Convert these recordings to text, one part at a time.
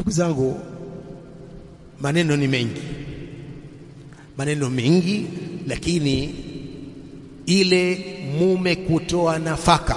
ndugu zangu maneno ni mengi maneno mengi lakini ile mume kutoa nafaka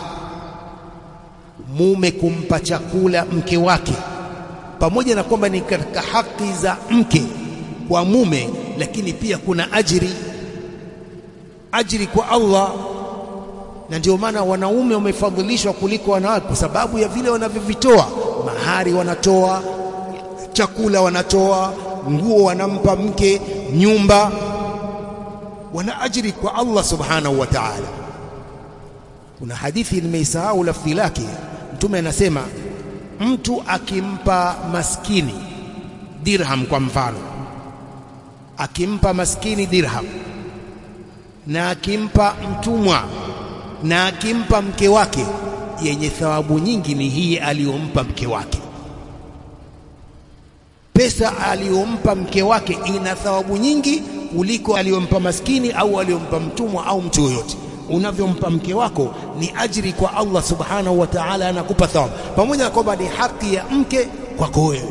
mume kumpa chakula mke wake pamoja na kwamba ni katika haki za mke kwa mume lakini pia kuna ajiri ajiri kwa Allah na ndio maana wanaume wamefadhilishwa kuliko wanawake kwa sababu ya vile wanavyovitoa mahari wanatoa chakula wanatoa nguo wanampa mke nyumba wana ajiri kwa Allah subhanahu wa ta'ala kuna hadithi nimeisahau lafzi lake mtume anasema mtu akimpa maskini dirham kwa mfano akimpa maskini dirham na akimpa mtumwa na akimpa mke wake yenye thawabu nyingi ni hii aliyompa mke wake pesa aliyompa mke wake ina thawabu nyingi kuliko aliyompa maskini au aliyompa mtumwa au mtu yoyote unavyompa mke wako ni ajiri kwa Allah subhanahu wa ta'ala anakupa thawabu pamoja na kwamba ni haki ya mke kwako wewe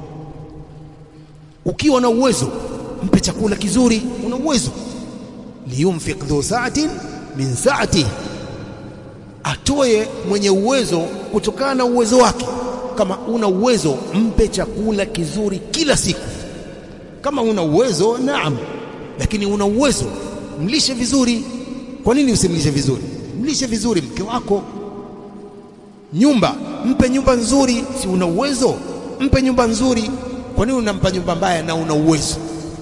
ukiwa na uwezo mpe chakula kizuri una uwezo liyumfiq dhu sa'atin min sa'ati atoe mwenye uwezo kutokana na uwezo wake kama una uwezo mpe chakula kizuri kila siku kama una uwezo naam lakini una uwezo mlishe vizuri kwa nini usimlishe vizuri mlishe vizuri mke wako nyumba mpe nyumba nzuri si una uwezo mpe nyumba nzuri kwa nini unampa nyumba mbaya na una uwezo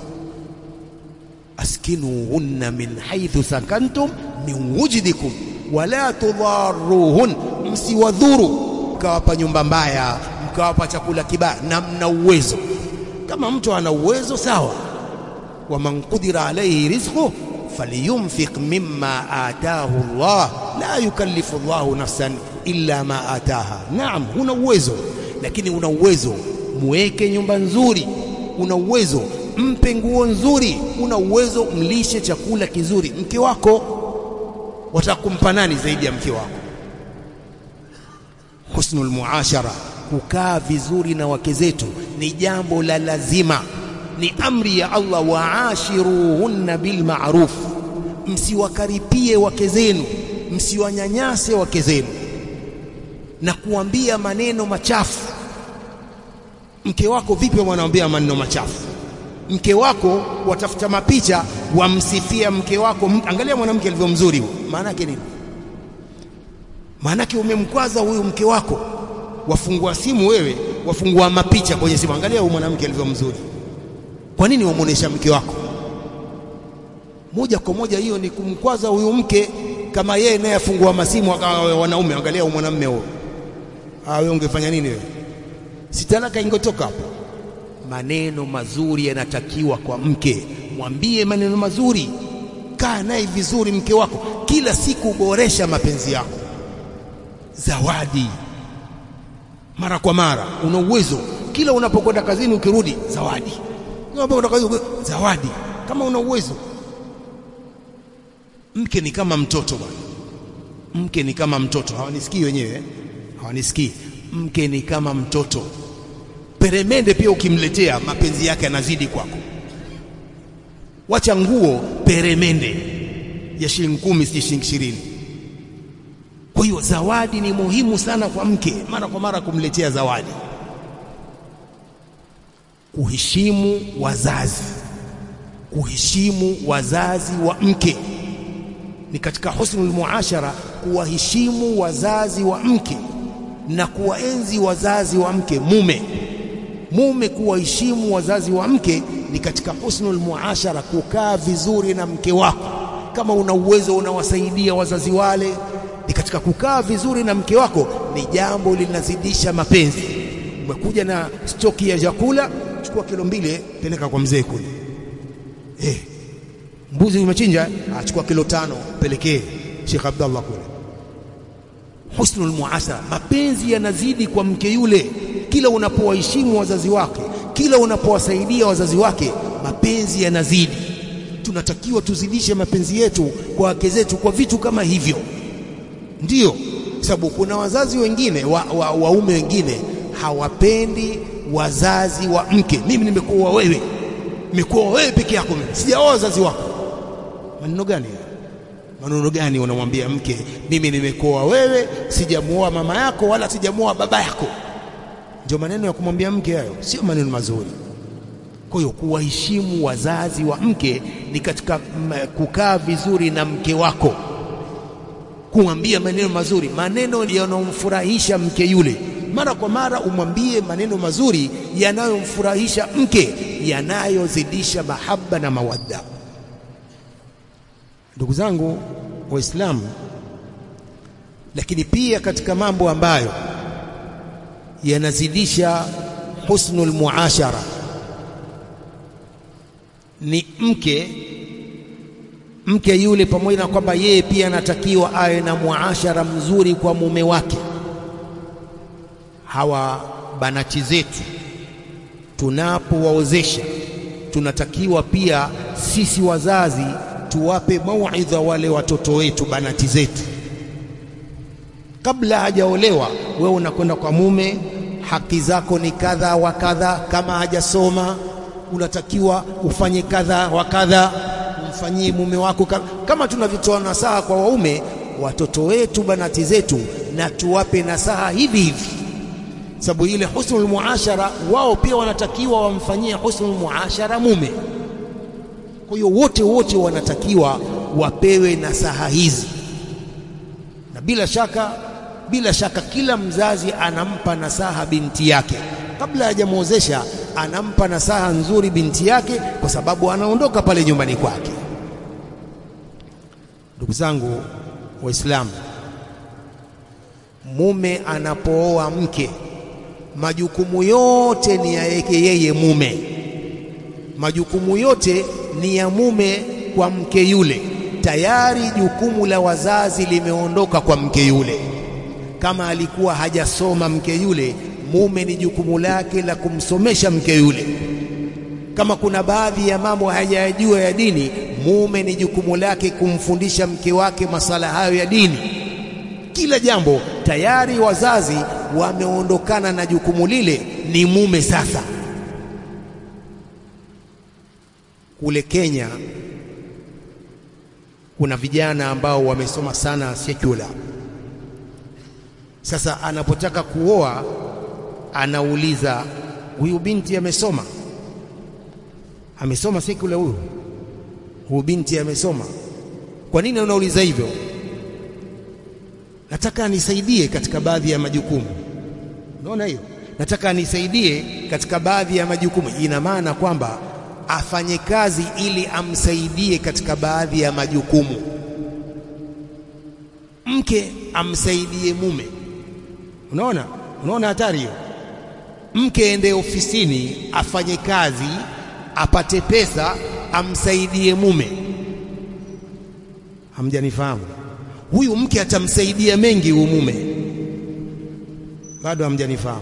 askinuhunna min haythu sakantum min wujdikum wala tudharuhun msiwadhuru mkawapa nyumba mbaya mkawapa chakula kibaya na mna uwezo kama mtu ana uwezo sawa waman qudira alayhi rizquhu falyunfiq mimma ataahu Allah la yukallifu Allahu nafsan illa ma ataaha naam una uwezo lakini una uwezo muweke nyumba nzuri una uwezo mpe nguo nzuri una uwezo mlishe chakula kizuri mke wako watakumpa nani zaidi ya mke wako husnul muashara kukaa vizuri na wake zetu ni jambo la lazima ni amri ya Allah waashiruhunna bil ma'ruf msiwakaripie wake zenu msiwanyanyase wake zenu na kuambia maneno machafu mke wako vipi wanaambia maneno machafu mke wako watafuta mapicha wamsifia mke wako angalia mwanamke alivyo mzuri maana yake nini maana yake umemkwaza huyu mke wako wafungua simu wewe wafungua mapicha kwenye simu angalia huyu mwanamke alivyo mzuri kwa nini wamuonesha mke wako moja kwa moja hiyo ni kumkwaza huyu mke kama yeye naye afungua masimu akawa wanaume angalia huyu mwanamume huyo ah wewe ungefanya nini wewe sitalaka ingotoka hapo maneno mazuri yanatakiwa kwa mke mwambie maneno mazuri kaa naye vizuri mke wako kila siku boresha mapenzi yako zawadi mara kwa mara una uwezo kila unapokwenda kazini ukirudi zawadi unapokwenda kazini zawadi kama una uwezo mke ni kama mtoto bwana mke ni kama mtoto hawanisikii wenyewe hawanisikii mke ni kama mtoto peremende pia ukimletea mapenzi yake yanazidi kwako wacha nguo peremende ya shilingi kumi si shilingi ishirini kwa hiyo zawadi ni muhimu sana kwa mke mara kwa mara kumletea zawadi kuheshimu wazazi kuheshimu wazazi wa mke ni katika husnul muashara kuwaheshimu wazazi wa mke na kuwaenzi wazazi wa mke mume mume kuwaheshimu wazazi wa mke ni katika husnul muashara kukaa vizuri na mke wako kama una uwezo unawasaidia wazazi wale ni katika kukaa vizuri na mke wako ni jambo linazidisha mapenzi umekuja na stoki ya chakula chukua kilo mbili peleka kwa mzee kule eh mbuzi umechinja achukua kilo tano pelekee Sheikh Abdullah kule husnul muashara mapenzi yanazidi kwa mke yule kila unapowaheshimu wazazi wake kila unapowasaidia wazazi wake mapenzi yanazidi tunatakiwa tuzidishe mapenzi yetu kwa wake zetu kwa vitu kama hivyo ndiyo sababu kuna wazazi wengine waume wa, wa wengine hawapendi wazazi wa mke. Mimi nimekuoa wewe, nimekuoa wewe peke yako, mimi sijaoa wazazi wako. Maneno gani? Maneno gani unamwambia mke, mimi nimekuoa wewe, sijamuoa mama yako wala sijamuoa baba yako? Ndio maneno ya kumwambia mke hayo, sio maneno mazuri. Kwa hiyo kuwaheshimu wazazi wa mke ni katika kukaa vizuri na mke wako, kumwambia maneno mazuri, maneno yanayomfurahisha mke yule. Mara kwa mara umwambie maneno mazuri yanayomfurahisha mke, yanayozidisha mahaba na mawadda. Ndugu zangu Waislamu, lakini pia katika mambo ambayo yanazidisha husnul muashara ni mke mke yule, pamoja na kwamba yeye pia anatakiwa awe na muashara mzuri kwa mume wake. Hawa banati zetu tunapowaozesha, tunatakiwa pia sisi wazazi tuwape mauidha wale watoto wetu, banati zetu, kabla hajaolewa. Wewe unakwenda kwa mume, haki zako ni kadha wa kadha. Kama hajasoma unatakiwa ufanye kadha wa kadha, umfanyie mume wako kama tunavyotoa nasaha kwa waume. Watoto wetu, banati zetu, na tuwape nasaha hivi hivi, sababu ile husnul muashara, wao pia wanatakiwa wamfanyie husnul muashara mume. Kwa hiyo wote wote wanatakiwa wapewe nasaha hizi, na bila shaka, bila shaka kila mzazi anampa nasaha binti yake kabla hajamwozesha anampa nasaha nzuri binti yake, kwa sababu anaondoka pale nyumbani kwake. Ndugu zangu Waislamu, mume anapooa mke, majukumu yote ni yake yeye mume, majukumu yote ni ya mume kwa mke yule. Tayari jukumu la wazazi limeondoka kwa mke yule. Kama alikuwa hajasoma mke yule mume ni jukumu lake la kumsomesha mke yule. Kama kuna baadhi ya mambo hajayajua ya dini, mume ni jukumu lake kumfundisha mke wake masala hayo ya dini. Kila jambo tayari wazazi wameondokana na jukumu lile, ni mume sasa. Kule Kenya kuna vijana ambao wamesoma sana secular. Sasa anapotaka kuoa anauliza huyu binti amesoma? Amesoma sekula huyu? Huyu binti amesoma? Kwa nini unauliza hivyo? Nataka anisaidie katika baadhi ya majukumu. Unaona hiyo? Nataka anisaidie katika baadhi ya majukumu. Ina maana kwamba afanye kazi ili amsaidie katika baadhi ya majukumu. Mke amsaidie mume. Unaona? Unaona hatari hiyo? Mke ende ofisini afanye kazi apate pesa amsaidie mume. Hamjanifahamu? Huyu mke atamsaidia mengi huyu mume, bado hamjanifahamu?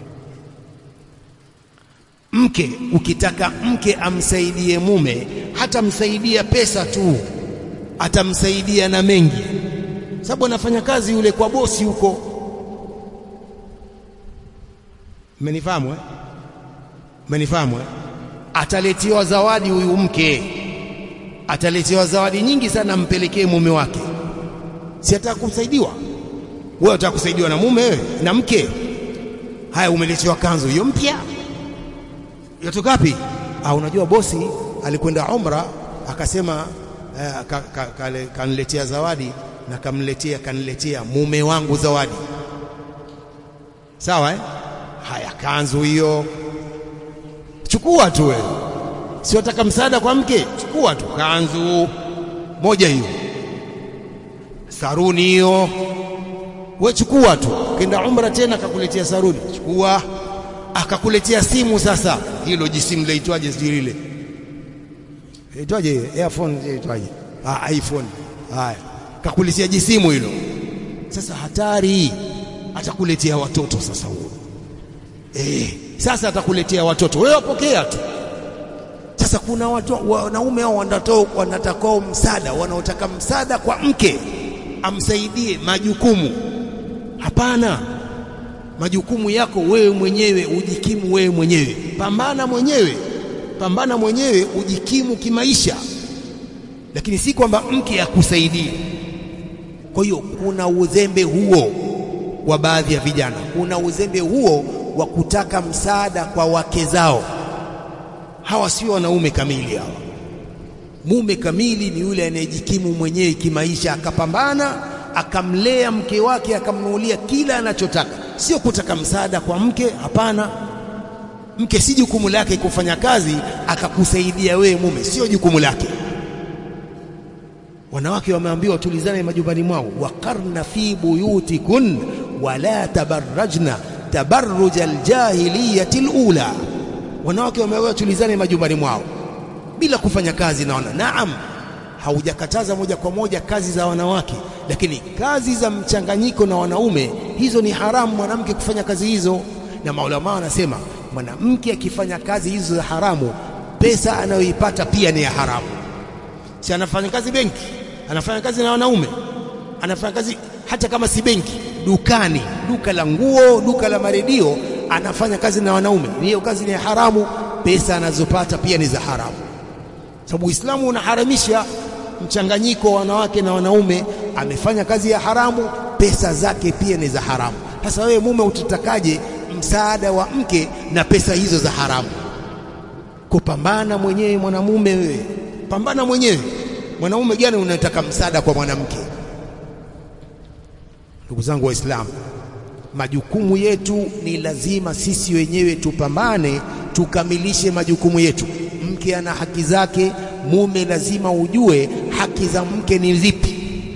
Mke ukitaka mke amsaidie mume, hatamsaidia pesa tu, atamsaidia na mengi, sababu anafanya kazi yule kwa bosi huko Mmenifahamu eh? Mmenifahamu eh? Ataletewa zawadi huyu mke, ataletewa zawadi nyingi sana, ampelekee mume wake. Si ataka kumsaidiwa? Wewe unataka kusaidiwa na mume wewe na mke? Haya, umeletewa kanzu hiyo mpya, yatoka wapi? Ah, unajua bosi alikwenda umra akasema eh, kaniletea ka, ka, zawadi na kamletea kaniletea mume wangu zawadi, sawa eh? Haya, kanzu hiyo chukua tu wewe, siotaka msaada kwa mke, chukua tu kanzu moja hiyo, saruni hiyo, we chukua tu. Kenda umra tena akakuletea saruni, chukua. Akakuletea simu sasa, hilo jisimu laitwaje? Sijui lile laitwaje, earphone laitwaje? Ah, iPhone. Haya, kakuletea jisimu hilo. Sasa hatari, atakuletea watoto sasa huo Eh, sasa atakuletea watoto wewe, wapokea tu. Sasa kuna watu wanaume hao wanatakao msaada, wanaotaka msaada kwa mke amsaidie majukumu. Hapana, majukumu yako wewe mwenyewe, ujikimu wewe mwenyewe, pambana mwenyewe, pambana mwenyewe, ujikimu kimaisha, lakini si kwamba mke akusaidie. Kwa hiyo kuna uzembe huo wa baadhi ya vijana, kuna uzembe huo wa kutaka msaada kwa wake zao. Hawa sio wanaume kamili hawa. Mume kamili ni yule anayejikimu mwenyewe kimaisha, akapambana, akamlea mke wake, akamnunulia kila anachotaka, sio kutaka msaada kwa mke. Hapana, mke si jukumu lake kufanya kazi akakusaidia wewe mume, sio jukumu lake. Wanawake wameambiwa tulizane majumbani mwao, waqarna fi buyutikun wala tabarrajna tabarruj aljahiliyati alula. Wanawake wameambiwa tulizane majumbani mwao bila kufanya kazi. Naona naam, haujakataza moja kwa moja kazi za wanawake, lakini kazi za mchanganyiko na wanaume, hizo ni haramu mwanamke kufanya kazi hizo. Na maulama wanasema mwanamke akifanya kazi hizo za haramu, pesa anayoipata pia ni ya haramu. Si anafanya kazi benki, anafanya kazi na wanaume, anafanya kazi hata kama si benki, dukani, duka la nguo, duka la maredio, anafanya kazi na wanaume, hiyo kazi ni ya haramu. Pesa anazopata pia ni za haramu, sababu Uislamu unaharamisha mchanganyiko wa wanawake na wanaume. Amefanya kazi ya haramu, pesa zake pia ni za haramu. Sasa wewe mume utatakaje msaada wa mke na pesa hizo za haramu? Kupambana mwenyewe mwanamume, wewe pambana mwenyewe. Mwanaume gani unataka msaada kwa mwanamke? Ndugu zangu Waislamu, majukumu yetu ni lazima sisi wenyewe tupambane, tukamilishe majukumu yetu. Mke ana haki zake, mume lazima ujue haki za mke ni zipi.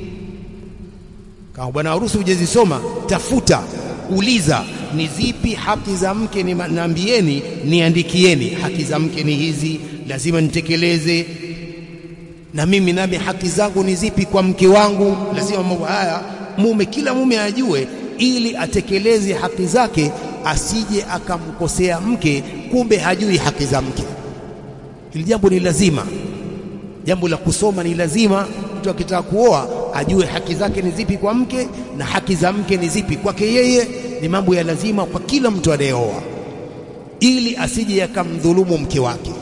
Kama bwana harusi hujazisoma, tafuta, uliza ni zipi haki za mke, ni naambieni, niandikieni, haki za mke ni hizi, lazima nitekeleze. Na mimi nami haki zangu ni zipi kwa mke wangu, lazima mambo haya mume, kila mume ajue, ili atekeleze haki zake, asije akamkosea mke, kumbe hajui haki za mke. Hili jambo ni lazima, jambo la kusoma ni lazima. Mtu akitaka kuoa ajue haki zake ni zipi kwa mke na haki za mke ni zipi kwake yeye. Ni mambo ya lazima kwa kila mtu anayeoa, ili asije akamdhulumu mke wake.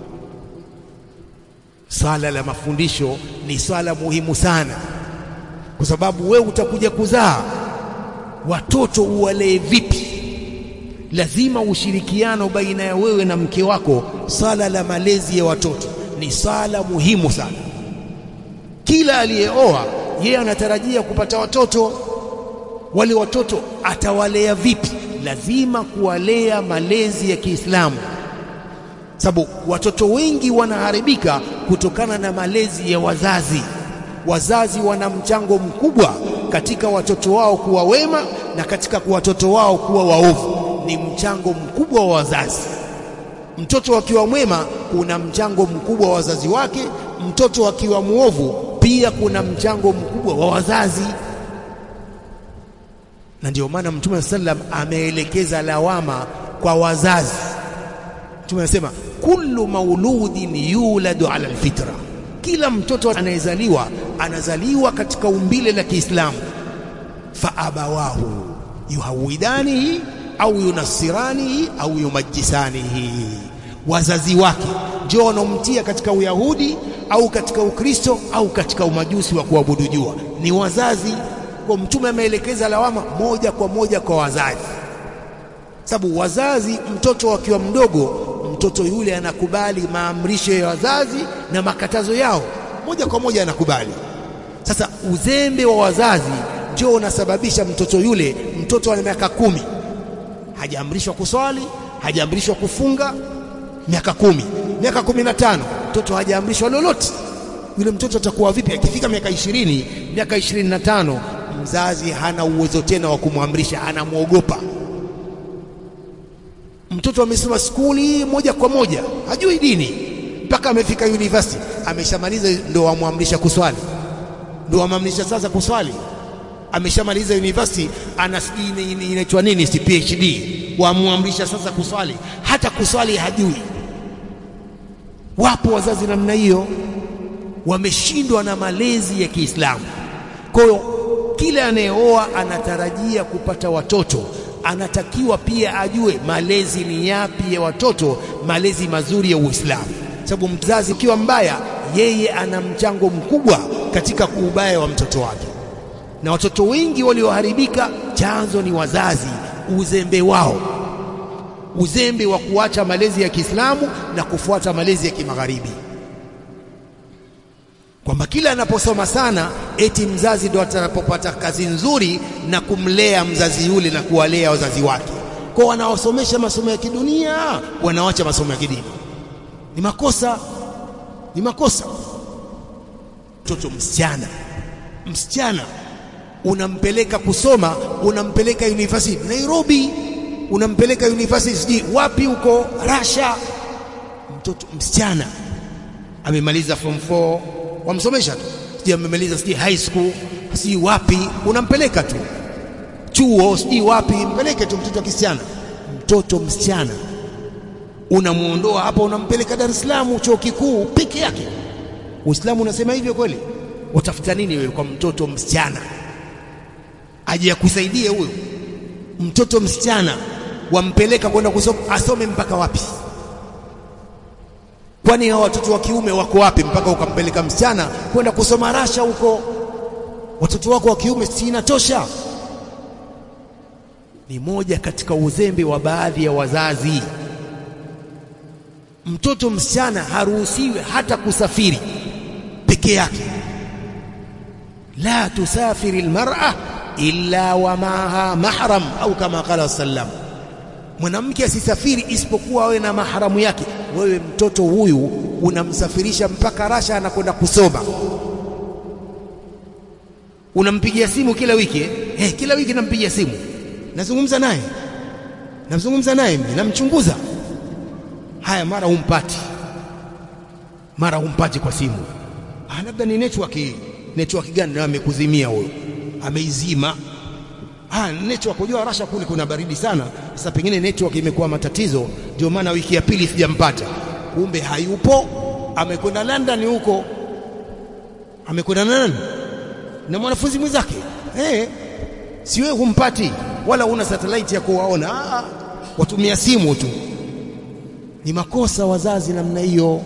Swala la mafundisho ni swala muhimu sana, kwa sababu wewe utakuja kuzaa watoto, uwalee vipi? Lazima ushirikiano baina ya wewe na mke wako. Swala la malezi ya watoto ni swala muhimu sana. Kila aliyeoa yeye anatarajia kupata watoto. Wale watoto atawalea vipi? Lazima kuwalea malezi ya Kiislamu, sababu watoto wengi wanaharibika kutokana na malezi ya wazazi. Wazazi wana mchango mkubwa katika watoto wao kuwa wema na katika watoto wao kuwa waovu. Ni mchango mkubwa wa wazazi. Mtoto akiwa mwema kuna mchango mkubwa wa wazazi wake, mtoto akiwa mwovu pia kuna mchango mkubwa wa wazazi. Na ndio maana Mtume sallam ameelekeza lawama kwa wazazi. Mtume anasema kullu mauludin yuladu ala alfitra, kila mtoto anayezaliwa anazaliwa katika umbile la Kiislamu. Fa abawahu yuhawidanihi au yunasiranihi au yumajisanihi, wazazi wake ndio wanaomtia katika Uyahudi au katika Ukristo au katika umajusi wa kuabudu jua, ni wazazi. Kwa Mtume ameelekeza lawama moja kwa moja kwa wazazi, sababu wazazi, mtoto akiwa mdogo, mtoto yule anakubali maamrisho ya wazazi na makatazo yao moja kwa moja anakubali. Sasa uzembe wa wazazi ndio unasababisha mtoto yule, mtoto ana miaka kumi hajaamrishwa kuswali, hajaamrishwa kufunga, miaka kumi, miaka kumi na tano mtoto hajaamrishwa lolote. Yule mtoto atakuwa vipi akifika miaka ishirini, miaka ishirini na tano? Mzazi hana uwezo tena wa kumwamrisha, anamwogopa. Mtoto amesoma skuli moja kwa moja, hajui dini mpaka amefika university, ameshamaliza ndo wamwamrisha kuswali, ndo wamwamrisha sasa kuswali. Ameshamaliza university, ana inaitwa nini, si PhD, wamwamrisha sasa kuswali, hata kuswali hajui. Wapo wazazi namna hiyo, wameshindwa na malezi ya Kiislamu. Kwa hiyo kila anayeoa anatarajia kupata watoto, anatakiwa pia ajue malezi ni yapi ya watoto, malezi mazuri ya Uislamu, sababu mzazi ukiwa mbaya, yeye ana mchango mkubwa katika kuubaya wa mtoto wake. Na watoto wengi walioharibika, chanzo ni wazazi, uzembe wao, uzembe wa kuacha malezi ya Kiislamu na kufuata malezi ya kimagharibi kwamba kila anaposoma sana eti mzazi ndo atakapopata kazi nzuri na kumlea mzazi yule na kuwalea wazazi wake. Kwa wanaosomesha masomo ya kidunia wanawacha masomo ya kidini. Ni makosa, ni makosa. Mtoto msichana, msichana unampeleka kusoma, unampeleka university Nairobi, unampeleka university sijui wapi huko Russia. Mtoto msichana amemaliza form 4 wamsomesha tu, sijui amemaliza sijui high school sijui wapi, unampeleka tu chuo sijui wapi, mpeleke tu mtoto wa kisichana. Mtoto msichana unamuondoa hapa, unampeleka Dar es Salaam chuo kikuu peke yake. Uislamu unasema hivyo kweli? Utafuta nini wewe kwa mtoto msichana aje akusaidie huyo mtoto msichana? Wampeleka kwenda kusoma, asome mpaka wapi? Kwani hao watoto wa kiume wako wapi mpaka ukampeleka msichana kwenda kusoma Rasha huko? Watoto wako wa kiume si inatosha? Ni moja katika uzembe wa baadhi ya wazazi. Mtoto msichana haruhusiwi hata kusafiri peke yake. La tusafiri almar'a illa wa maaha mahram, au kama qala sallam mwanamke asisafiri isipokuwa awe na maharamu yake. Wewe mtoto huyu unamsafirisha mpaka Rasha, anakwenda kusoma, unampigia simu kila wiki eh? Eh, kila wiki nampigia simu, nazungumza naye, nazungumza naye, namchunguza. Haya, mara humpati, mara humpati kwa simu. Ah, labda ni network. Network gani? Na amekuzimia huyo, ameizima Ah, network unajua Rasha kule kuna baridi sana. Sasa pengine network imekuwa matatizo, ndio maana wiki ya pili sijampata. Kumbe hayupo, amekwenda London huko, amekwenda nani na mwanafunzi mwenzake eh, si wewe humpati, wala una satellite ya kuwaona. Ah, watumia simu tu. Ni makosa wazazi namna hiyo,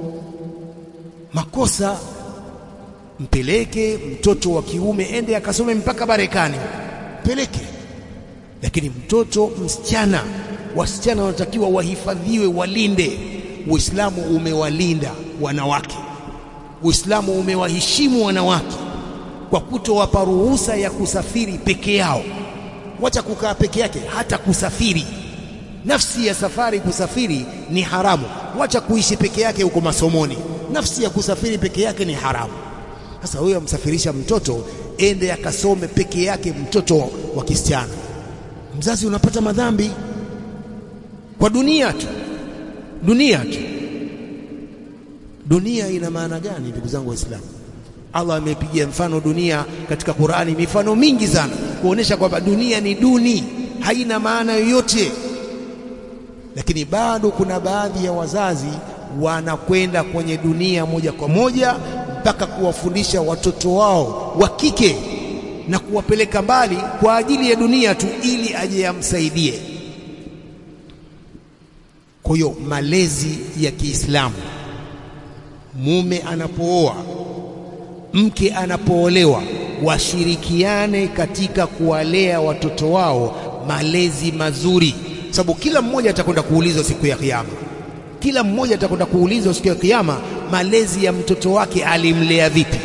makosa. Mpeleke mtoto wa kiume ende akasome mpaka Marekani peleke lakini mtoto msichana, wasichana wanatakiwa wahifadhiwe, walinde. Uislamu umewalinda wanawake, Uislamu umewaheshimu wanawake kwa kutowapa ruhusa ya kusafiri peke yao. Wacha kukaa peke yake, hata kusafiri. Nafsi ya safari, kusafiri ni haramu. Wacha kuishi peke yake huko masomoni, nafsi ya kusafiri peke yake ni haramu. Sasa huyo amsafirisha mtoto ende akasome peke yake, mtoto wa kisichana. Mzazi unapata madhambi kwa dunia tu, dunia tu. Dunia ina maana gani, ndugu zangu Waislamu? Allah amepigia mfano dunia katika Qur'ani, mifano mingi sana kuonesha kwamba dunia ni duni, haina maana yoyote. Lakini bado kuna baadhi ya wazazi wanakwenda kwenye dunia moja kwa moja mpaka kuwafundisha watoto wao wa kike na kuwapeleka mbali kwa ajili ya dunia tu, ili aje amsaidie. Kwa hiyo malezi ya Kiislamu, mume anapooa, mke anapoolewa, washirikiane katika kuwalea watoto wao malezi mazuri, sababu kila mmoja atakwenda kuulizwa siku ya Kiyama. Kila mmoja atakwenda kuulizwa siku ya Kiyama malezi ya mtoto wake alimlea vipi?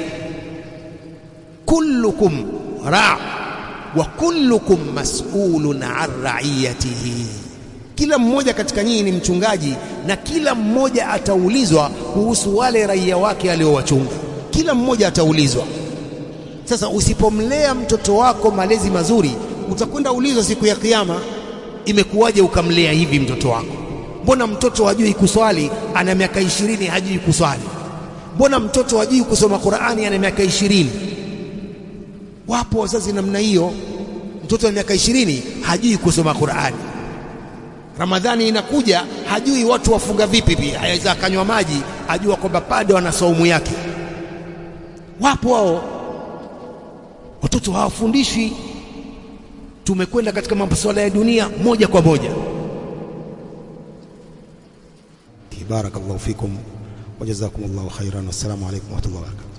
kullukum ra wa kullukum mas'ulun an ra'iyatihi, kila mmoja katika nyinyi ni mchungaji na kila mmoja ataulizwa kuhusu wale raia wake aliowachunga. Kila mmoja ataulizwa. Sasa usipomlea mtoto wako malezi mazuri, utakwenda ulizwa siku ya Kiyama, imekuwaje ukamlea hivi mtoto wako? Mbona mtoto hajui kuswali, ana miaka ishirini hajui kuswali? Mbona mtoto hajui kusoma Qur'ani, ana miaka ishirini? Wapo wazazi namna hiyo, mtoto wa miaka ishirini hajui kusoma Qur'ani. Ramadhani inakuja, hajui watu wafunga vipi, pia aweza akanywa maji, ajua kwamba bado ana saumu yake. Wapo hao watoto hawafundishwi. tumekwenda katika masuala ya dunia moja kwa moja barakallahu fikum wa jazakumullahu khairan wassalamu alaykum wa rahmatullahi wa barakatuh